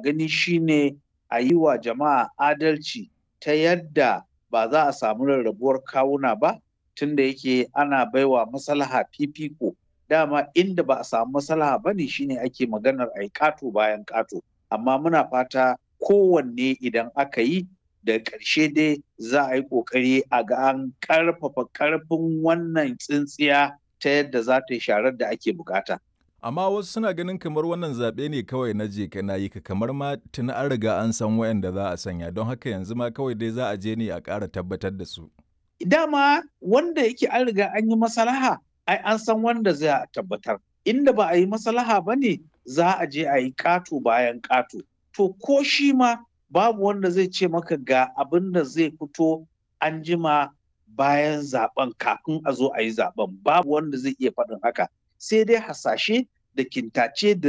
gani shine a yi wa jama'a adalci ta yadda ba za a samu rarrabuwar kawuna ba tunda yake ana baiwa maslaha fifiko dama inda ba a samu maslaha ba ne shine ake maganar a yi ƙato bayan ƙato amma muna fata kowanne idan aka yi da ƙarshe dai za a yi ƙoƙari a ga an ƙarfafa ƙarfin wannan tsintsiya ta yadda za ta yi sharar da ake bukata. Amma wasu suna ganin kamar wannan zaɓe ne kawai na je kana yi ka kamar ma tuni an riga an san wayanda za a sanya don haka yanzu ma kawai dai za a je ne a ƙara tabbatar da su. Dama wanda yake an riga an yi masalaha ai an san wanda za a tabbatar. Inda ba a yi masalaha ba ne za a je a yi ƙato bayan ƙato. To ko shi ma babu wanda zai ce maka ga abin da zai fito an jima bayan zaben kafin a zo a yi zaben babu wanda zai iya faɗin haka sai dai hasashe da kintace da